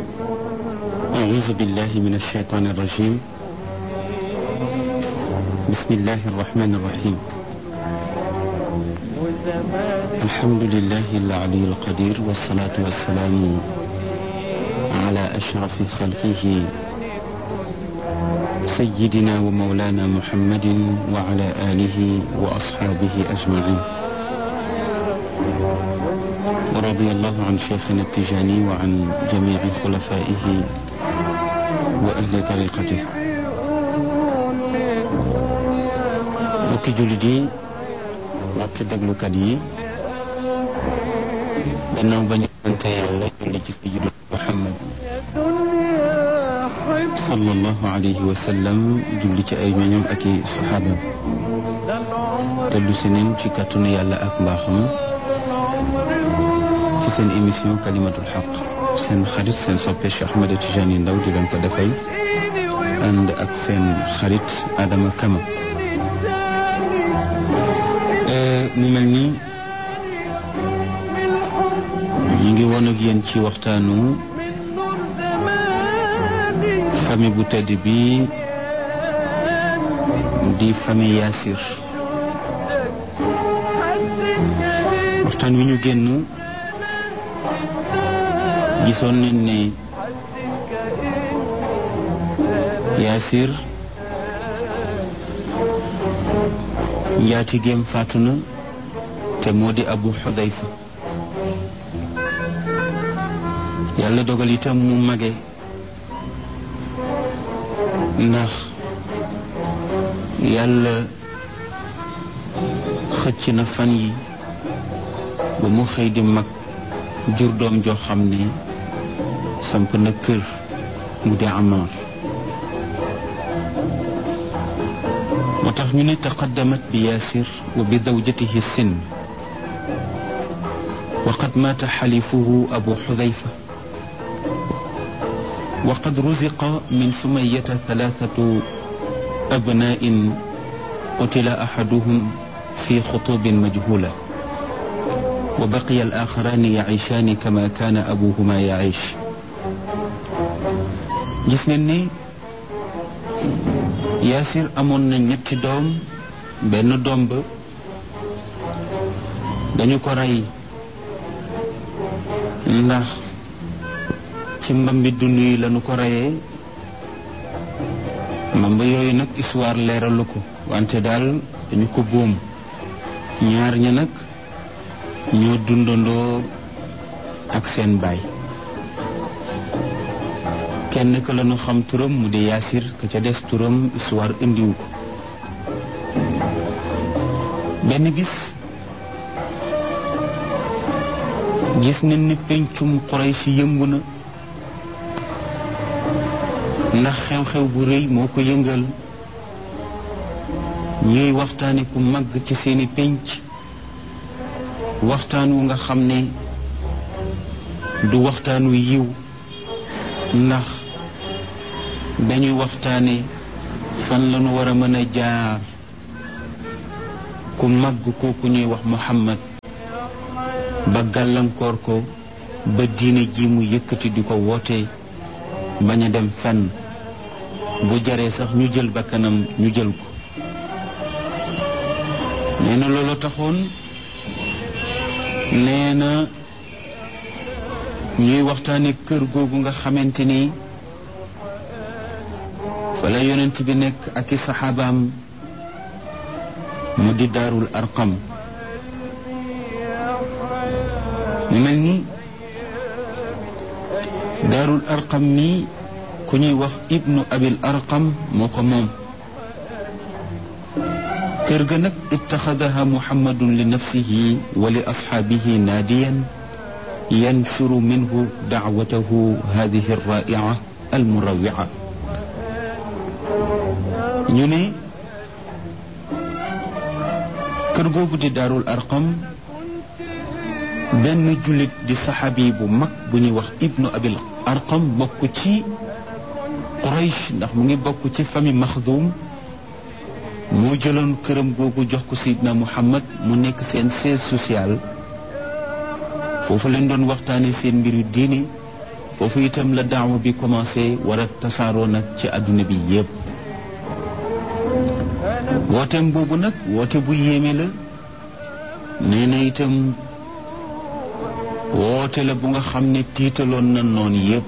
أعوذ بالله من الشيطان الرجيم بسم الله الرحمن الرحيم الحمد لله العلي القدير والصلاة والسلام على أشرف خلقه سيدنا ومولانا محمد وعلى آله وأصحابه أجمعين ورضي الله عن شيخنا التجاني وعن جميع خلفائه وأهل طريقته mbokki jullit yi mbokki déglukat yi gannaaw ba ñu sante yàlla julli ci sayyidina Muhammad sallallahu alayhi wa sallam julli ci ay ñoñam ak i saxaabam dellu si neen ci kàttanu yàlla ak mbaaxam ci seen émission kalimatul xaq seen xarit seen soppe Cheikh Ahmed Tidiane Ndao di leen ko defal ànd ak seen xarit Adama Kama mu mel ni ñu ngi woon ak yéen ci waxtaanu famille bu tedd bi di famille Yaasir waxtaan wi ñu génn gisoon nañ ne Yaasir njaatigeem faatu na te moo di Abu Xudayfa yàlla dogal itam mu mage ndax yàlla xëcc na fan yi ba mu xëy di mag jur doom joo xam ne samp na kër mu di Amar moo tax ñu ne taqaddamat bi yaasir wa bi zawjatihi sin wa qad maata xalifuhu abu xudayfa wa qad ruziqa min sumayata thalathatu abna'in qutila ahaduhum fi xutubin majhula wa baqiya al-axarani yaciishaani kama kaana abuhuma yaciish gis nañ ne Yaasir amoon na ñetti doom benn doom ba dañu ko rey ndax ci mbambi dund yi lañu ko reyee mbamb yooyu nag histoire leeralu ko wante daal dañu ko boom ñaar ña nag ñoo dundandoo ak seen baay kenn ka lañu xam turam mu di yaasir ka ca des turam histoire indiwu ko benn bis gis nañ ni pencum Quraysh yëngu na ndax xew-xew bu rëy moo ko yëngal ñuy waxtaane ku màgg ci seeni penc waxtaan wu nga xam ne du waxtaanu yiw ndax dañuy waxtaane fan lañu war a mën a jaar ku màgg kooku ñuy wax Muhammad ba gàllankoor ko ba diine ji mu yëkkati di ko woote bañ a dem fenn bu jaree sax ñu jël bakkanam ñu jël ko nee na loolu taxoon nee na ñuy waxtaane kër googu nga xamante ni fa la yonent bi nekk ak i saxaabaam mu di daarul arqam mu mel ni daarul arqam mi ku ñuy wax ibnu abil arqam moo ko moom kër ga nag ittaxadaha muhammadun li nafsihi wa li asxaabihi naadiyan yanshuru minhu dacwatahu hadihi alraa'ica almurawica ñu ne kër googu di daarul arqam benn jullit di saxaabi bu mag bu ñuy wax ibnu abil arqam bokk ci quraysh ndax mu ngi bokk ci famille maxdum moo jëloon këram googu jox ko sayidna muhammad mu nekk seen siège social foofu leen doon waxtaane seen mbiru diine foofu itam la daawa bi commencé war a tasaaroo nag ci àdduna bi yépp wooteem boobu nag woote bu yéeme la nee na itam woote la bu nga xam ne tiitaloon na noon yépp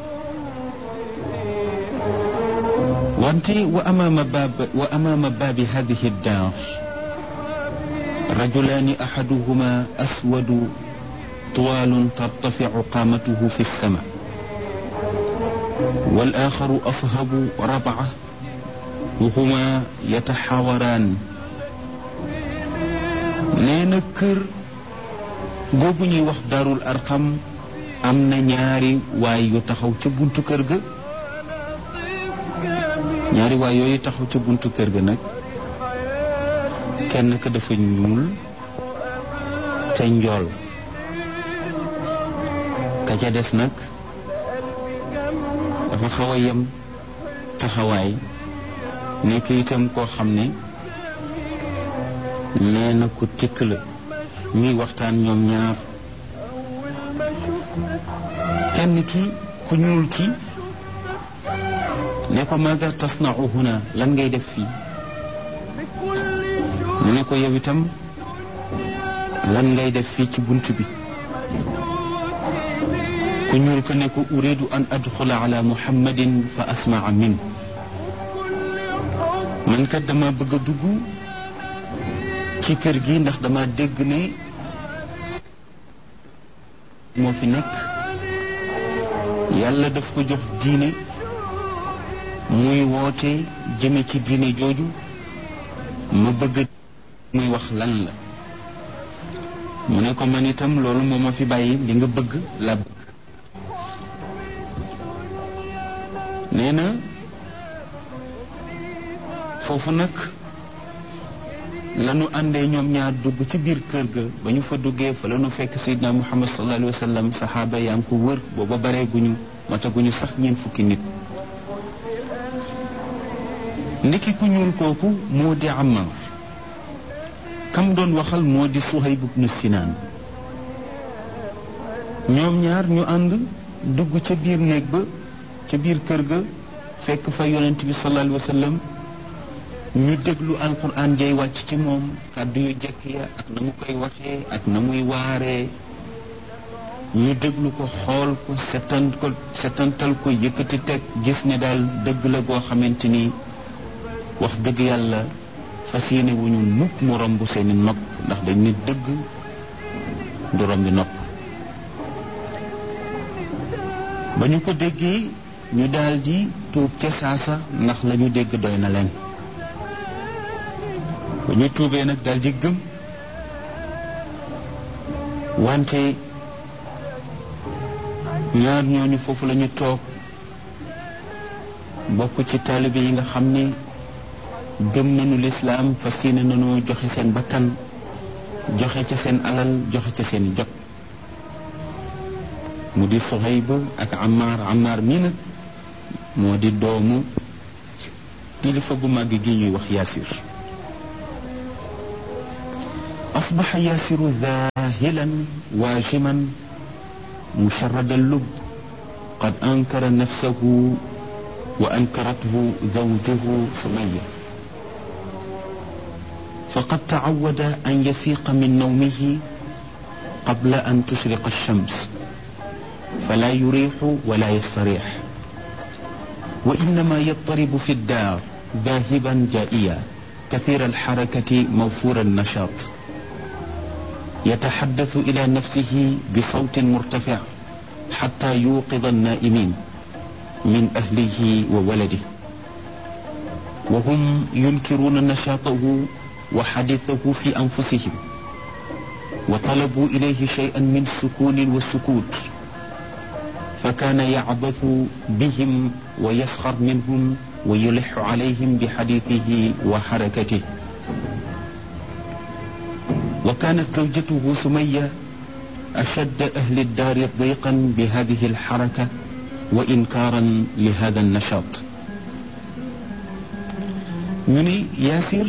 wante wa amaama baab wa amaama baabi hadihi daar rajulaani ahaduhuma aswadu طوال ترتفع قامته في السماء والآخر أصهب ربعة وهما يتحاوران نينا كر googu ñuy wax daarul arqam am na ñaari waay yu taxaw ca buntu kër ga ñaari waay yooyu taxaw ca buntu kër ga nag kenn ka dafa ñuul te njool ka ca des nag dafa xaw a yem taxawaay nekk itam koo xam ne nee na ku tikk la ñuy waxtaan ñoom ñaar kenn ki ku ñuul ki ne ko maada tasnau huna lan ngay def fii mu ne ko yow itam lan ngay def fii ci bunt bi ku ñuul ko ne ko uridu an adxula ala muhammadin fa asmaa min man kat dama bëgg a dugg ci kër gi ndax dama dégg ne moo fi nekk yàlla daf ko jox diine muy woote jëme ci diine jooju ma bëgg muy wax lan la mu ne ko man itam loolu moo ma fi bàyyi li nga bëgg la bëgg nee na foofu nag lanu àndee ñoom ñaar dugg ci biir kër ga ba ñu fa duggee fa lanu fekk sayidna muhammad sallallahu alayhi wa sallam saxaaba yaa ngi ko wër booba baree guñu mataguñu sax ñeen fukki nit ndiki ku ñuul kooku moo di Ammar kam doon waxal moo di Suhayb ibnu Sinaan ñoom ñaar ñu ànd dugg ca biir néeg ba ca biir kër ga fekk fa yonent bi sallallahu alayhi wa sallam ñu déglu alquran jay wàcc ci moom kàddu yu jekk ya ak na mu koy waxee ak na muy waaree ñu déglu ko xool ko setan ko setantal ko yëkkati teg gis ne daal dëgg la goo xamante ni wax dëgg yàlla fas yéene wu ñu mukk mu romb seeni nopp ndax dañ ne dëgg du rombi nopp ba ñu ko déggee ñu daal di tuub ca saasa ndax la ñu dégg doy na leen ba ñu tuubee nag daal di gëm wante ñaar ñooñu foofu la ñu toog bokk ci taalibe yi nga xam ne gëm nañu lislaam fas yéene nañoo joxe seen bakkan joxe ca seen alal joxe ca seen jot mu di Suhayb ak Ammar Ammar mii nag moo di doomu kilifa gu màgg gi ñuy wax Yaasir أصبح ياسر ذاهلا واجما مشرد اللب قد أنكر نفسه وأنكرته زوجه سمية فقد تعود أن يفيق من نومه قبل أن تشرق الشمس فلا يريح ولا يستريح وإنما يضطرب في الدار ذاهبا جائيا كثير الحركة موفور النشاط يتحدث إلى نفسه بصوت مرتفع حتى يوقظ النائمين من أهله وولده وهم ينكرون نشاطه وحديثه في أنفسهم وطلبوا إليه شيئا من سكون وسكوت فكان يعبث بهم ويسخر منهم ويلح عليهم بحديثه وحركته وكانت زوجته سمية أشد أهل الدار ضيقا بهذه الحركة وإنكارا لهذا النشاط ñu ni Yaasir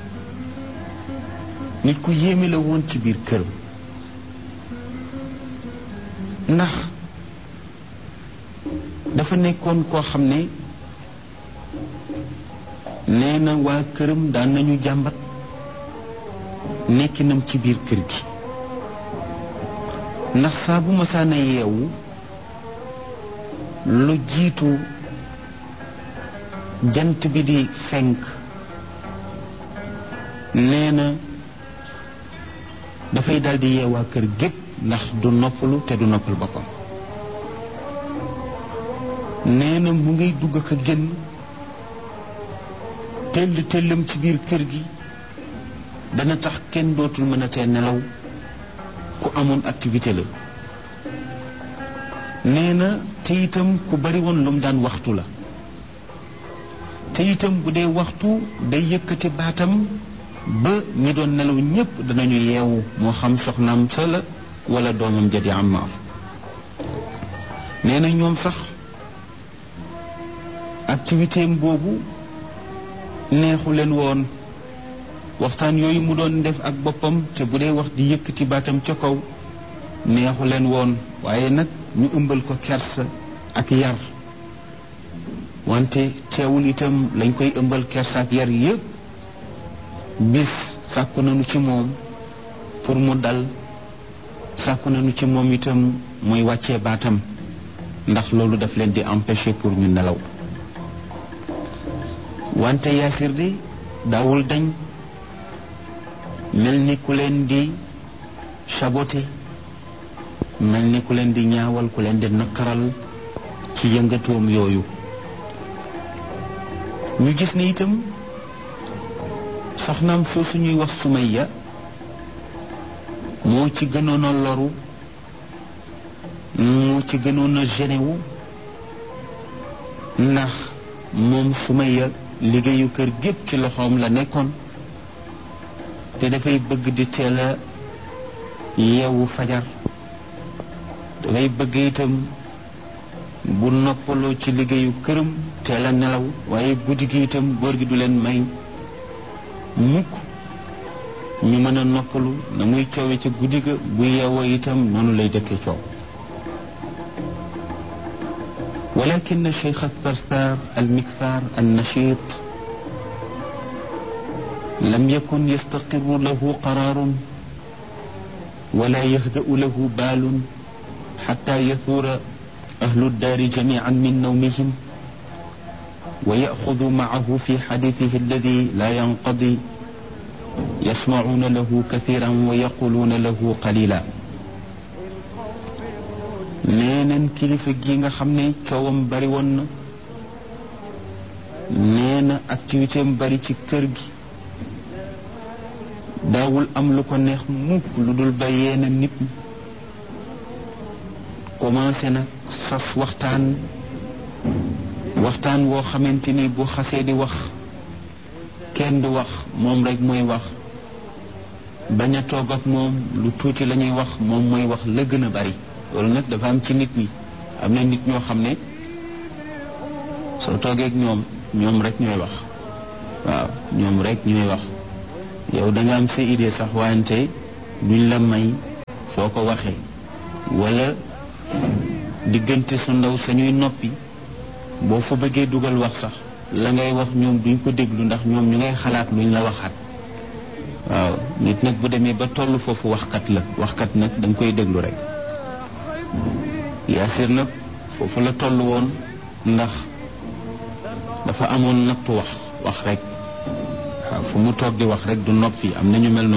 nit ku yéeme la woon ci biir kër ndax dafa nekkoon koo xam ne nee na waa këram daan nañu jàmbat nekkinam ci biir kër gi ndax saa bu masaana yeewu lu jiitu jant bi di fenk nee na dafay daldi yeewaa kër gépp ndax du noppalu te du noppal boppam nee na mu ngay dugg ak a génn tell tellam ci biir kër gi dana tax kenn dootul mën a tee nelaw ku amoon activité la nee na te itam ku bari woon lu mu daan waxtu la te itam bu dee waxtu day yëkkati baatam ba ñi doon nelaw ñépp danañu yeewu moo xam soxnaam sa la wala doomam ja di Ammaar nee na ñoom sax activité am boobu neexu leen woon waxtaan yooyu mu doon def ak boppam te bu dee wax di yëkkati baatam ca kaw neexu leen woon waaye nag ñu ëmbal ko kersa ak yar wante teewul itam lañ koy ëmbal kersa ak yar yépp bis sàkku nañu ci moom pour mu dal sàkku nañu ci moom itam muy wàccee baatam ndax loolu daf leen di empêcher pour ñu nelaw wante yaasir di daawul dañ mel ni ku leen di saboté mel ni ku leen di ñaawal ku leen di nakkaral ci yëngatoom yooyu ñu gis ne itam soxnaam soosu ñuy wax Sumayya moo ci gënoon a loru moo ci gënoon a genewu ndax moom Sumayya liggéeyu kër gépp ci loxoom la nekkoon te dafay bëgg di teel a yeewu fajar dafay bëgg itam bu noppaloo ci liggéeyu këram teel a nelaw waaye guddi gi itam góor gi du leen may mukk ñu mën a noppalu na muy coowe ca guddi ga bu yeewoo itam noonu lay dëkke coow ولكن الشيخ الثرثار المكثار النشيط لم يكن يستقر له قرار ولا يهدأ له بال حتى يثور أهل الدار جميعا من نومهم ويأخذ معه في حديثه الذي لا ينقضي يسمعون له كثيرا ويقولون له قليلا neeneen kilifa gi nga xam ne coowam bari woon na nee na activité am bari ci kër gi daawul am lu ko neex mukk lu dul ba yeena nit ñi commencé nag sas waxtaan waxtaan woo xamante ni bu xasee di wax kenn du wax moom rek mooy wax bañ a toog ak moom lu tuuti la ñuy wax moom mooy wax la gën a bari loolu nag dafa am ci nit ñi am na nit ñoo xam ne soo toogee ak ñoom ñoom rek ñooy wax waaw ñoom rek ñooy wax yow da nga am sa idée sax wante duñ la may foo ko waxee wala diggante su ndaw sañuy noppi boo fa bëggee dugal wax sax la ngay wax ñoom duñ ko déglu ndax ñoom ñu ngay xalaat luñ la waxaat waaw nit nag bu demee ba toll foofu waxkat la waxkat nag da nga koy déglu rek yaasir nag foofu la toll woon ndax dafa amoon nattu wax wax rek waaw fu mu toog di wax rek du noppi am na ñu mel noonu